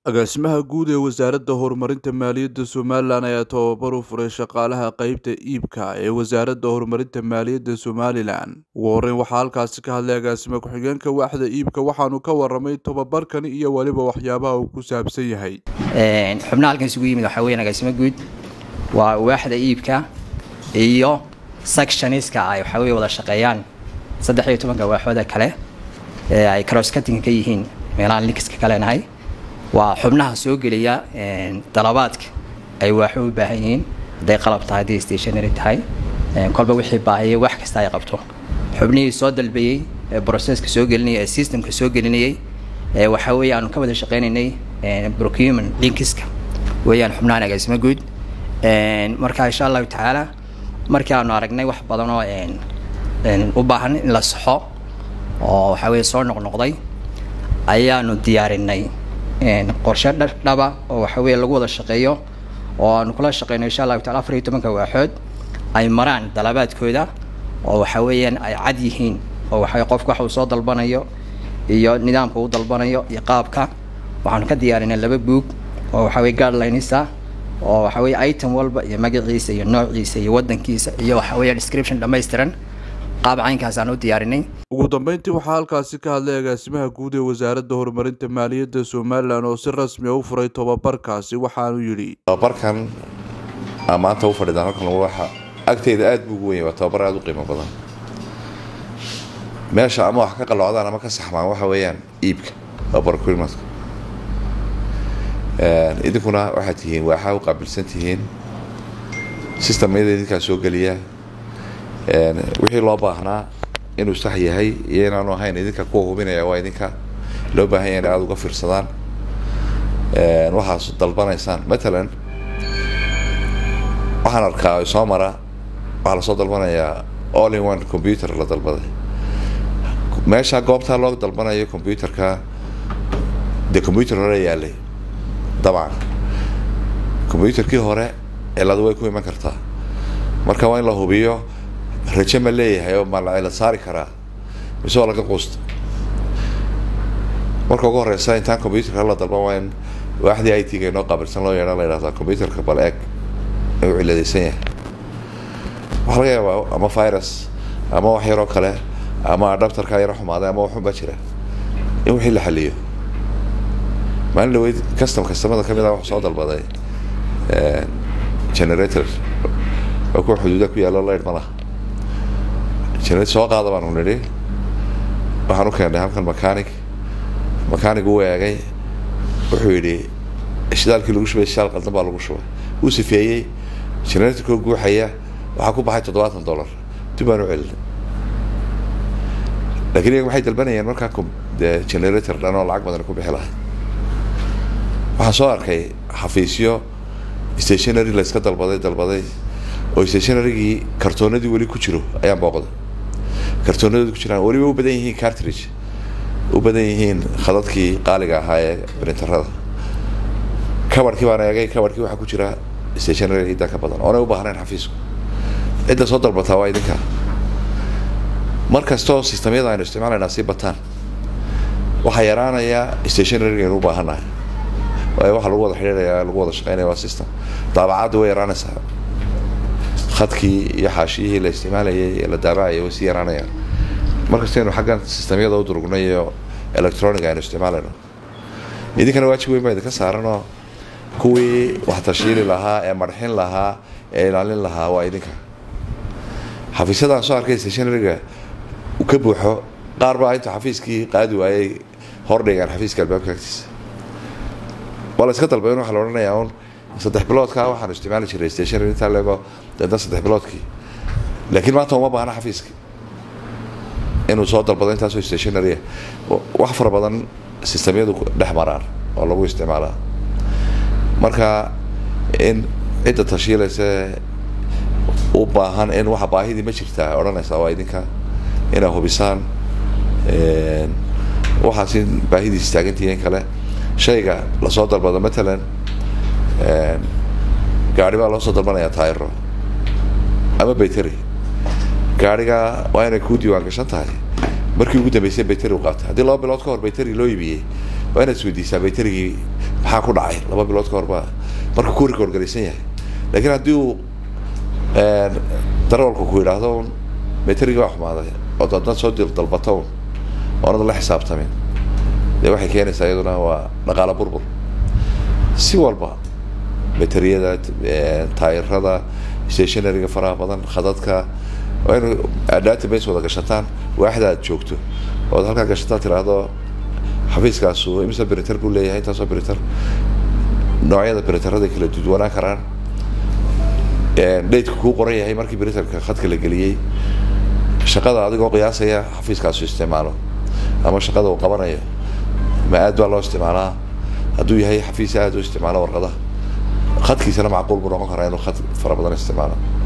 agaasimaha guud ee wasaaradda horumarinta maaliyadda somalilan ayaa tababar u furay shaqaalaha qeybta iibka ee wasaaradda horumarinta maaliyadda somalilan ugu horreyn waxaa halkaasi ka hadlay agaasime ku-xigeenka waaxda iibka waxaanu ka waramay tababarkani iyo weliba waxyaabaha uu ku saabsan yahay xubnaha halkan isugu yimid waxaa weyan agaasimo guud waa waaxda iibka iyo sectioniska ay waxaa weye wada shaqeeyaan saddex iyo tobanka waaxooda kale ee ay crosscutting ka yihiin meelahaan linkiska ka leenahay waa xubnaha soo geliya dalabaadka ay waaxo u baahan yihiin hadday qalab tahay hadday stationary tahay kolba wixii baahiyay wax kasta ay qabto xubnihii soo dalbayey ee processka soo gelinayay ee systemka soo gelinayay waxaa weeye aanu ka wada shaqeynaynay procurement linkiska weeyaan xubnahan agaasimo guud marka insha allahu tacaala markii aanu aragnay wax badan oo u baahan in la saxo oo waxaa weye soo noqnoqday ayaanu diyaarinay qorshe dhaba oo waxa weye lagu wada shaqeeyo oo aanu kula shaqeyno insha allahu taala afar iyo tobanka waaxood ay maraan dalabaadkooda oo waxa weeyaan ay cad yihiin oo waxa qofku waxa uu soo dalbanayo iyo nidaamka uu dalbanayo iyo qaabka waxaanu ka diyaarinay laba buug oo waxa weye guidelinesa oo waxa weye item walba iyo magaciisa iyo noociisa iyo wadankiisa iyo waxa weeye description dhammaystiran qaab caynkaas aan u diyaarinay ugu dambeyntii waxaa halkaasi ka hadlay agaasimaha guud ee wasaaradda horumarinta maaliyadda somalilan oo si rasmi a u furay tobabarkaasi waxaanu yidhi tobabarkan aa maanta u fadhidaan halkan waxa agteyda aada buu ugu wenya waa tobabar aada u qiimo badan meesha ama wax ka qalloocdaan ama ka saxmaan waxa weeyaan iibka waa barkuimadka idinkuna waxaad tihiin waaxaa u qaabilsan tihiin systemyada idinkaa soo geliya wixii loo baahnaa inuu sax yahay iyo inaanu ahayn idinka kuwa hubinaya waa idinka loo baahan yahay in aada uga fiirsadaan waxaas dalbanaysaan matalan waxaan arkaa soo mara waxaa lasoo dalbanayaa all in one computer la dalbaday meesha goobtaa loo dalbanayo computerka dee computer hore yaalay dabcan computerkii hore ciladu way ku iman kartaa marka waa in la hubiyo raje ma leeyahay oo ma la cilad saari karaa mise waa laga quusta marka ugu horeysa intaan computerka la dalban waa in waaxdii i t ga inoo qaabilsan loo yeedha la yidhahdaa computerka bal eeg inuu ciladaysan yahay waxaa laga yaabaa ama virus ama wax yaroo kale ama adaptarkaa yaro xumaaday ama waxunbaa jira in wixii la xaliyo maalin dhaweyd custom customada ka mid a wax soo dalbaday generator oo kuwa xuduuda ku yaalo laydh ma laha generator soo qaada baanu nidhi waxaan u keennay halkan mechanic mechanic uu eegay wuxuu yidhi shidaalkii lagu shubay shidaal qaldan baa lagu shubay wuu sifeeyey generatorkoo guuxaya waxaa ku baxay toddobaatan dollar dib baan u celinay lakin iyaga waxay dalbanayeen markaa de generator dhan oo lacag badan ku bixi lahay waxaan soo arkay xafiisyo stationary la iska dalbaday dalbaday oo stationarygii kartoonadii weli ku jiro ayaan booqday kartoonadooda ku jiraan weliba u badan yihiin cartridge u badan yihiin khadadkii qaaliga ahaa ee brinterada kabarkii baan eegay kabarkii waxaa ku jira stationary cidda ka badan oonay u baahnayn xafiisku cidda soo dalbataa waa idinka mar kastoo sistamyada aynu isticmaalaynaa sii bataan waxaa yaraanayaa stationaryga aynu u baahannahay waayo waxaa lagu wada xidhiiraya lagu wada shaqeynaya waa system daabacadda way yaraanaysaa khadkii iyo xaashiyihii la isticmaalayay ee la daabacayay way sii yaraanayaan markastaynu xaggan sistamyada u durugnay iyo electronic aynu isticmaalayno idinkana waajib weyn baa idinka saaranoo kuwii wax tashiili lahaa ee marxin lahaa ee ilaalin lahaa waa idinka xafiisyadaan soo arkay stationaryga ka buuxo qaar baa inta xafiiskii qaadi waayay hordhigaan xafiiska albaabka agtiisa waa la iska dalbay in waxaa la odhanayaa un saddex biloodka waxaanu isticmaali jiray stationary intaa leego deedna saddex biloodkii laakiin maanta uma baahna xafiiska inuu soo dalbado intaasoo stationary wax fara badan sistamyadu dhex maraan oo lagu isticmaalaa marka in cidda tashiilaysa u baahan in waxa baahidii ma jirtaa odhanaysaa waa idinka inaa hubisaan waxaas in baahidiis taagantihiin kale shayga lasoo dalbado matalan gaari baa loo soo dalbanayaa taayro ama bayteri gaariga waa inay kuu diiwaan gashan tahay markii ugu dambeysay bayteri u qaatay haddii laba bilood ka hor bayteri loo iibiyey waa inaad isweydiisaa bayterigii maxaa ku dhacay laba bilood ka horba marka ku rekoorgaraysan yahay laakiin haddii uu darawalku ku yidhaahdo un meterigii baa xumaaday oo dadna soo dil dalbato un oonada la xisaabtamin dee waxay keenaysaa iyaduna waa dhaqaalo burbur si walba bateriyada taayirada stationaryga faraha badan khadadka waa inu database wada gashataan waaxda aad joogto ood halkaa gashataan tiraahdo xafiiskaasu imse printer buu leeyahay intaasoo printer noocyada printerada kala duwanaan karaan dateka kuu qoran yahay markii printerka khadka la geliyey shaqada adigoo qiyaasaya xafiiskaasu isticmaalo ama shaqada uu qabanayo ma aad baa loo isticmaalaa hadduu yahay xafiis aad u isticmaalo warqadaha khadkiisana macquul buu noqon karaa inuu khad fara badan isticmaalo